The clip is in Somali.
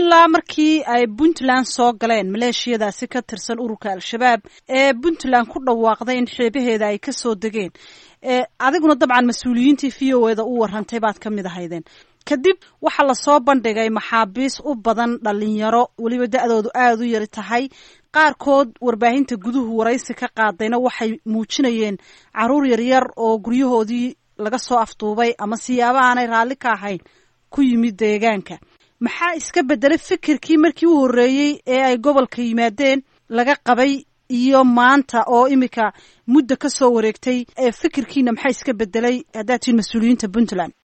ilaa markii ay puntland soo galeen maleeshiyadaasi ka tirsan ururka al-shabaab ee puntland ku dhawaaqday in xeebaheeda ay ka soo degeen adiguna dabcan mas-uuliyiintii v o eda u warantay baad ka mid ahaydeen kadib waxaa lasoo bandhigay maxaabiis u badan dhalinyaro weliba da-doodu aada u yari tahay qaarkood warbaahinta guduhu waraysi ka qaadayna waxay muujinayeen caruur yaryar oo guryahoodii laga soo afduubay ama siyaaba aanay raalli ka ahayn ku yimid deegaanka maxaa iska bedelay fikirkii markii u horreeyey ee ay gobolka yimaadeen laga qabay iyo maanta oo imika muddo ka soo wareegtay fikirkiina maxaa iska bedelay haddaad tihiin mas-uuliyiinta puntland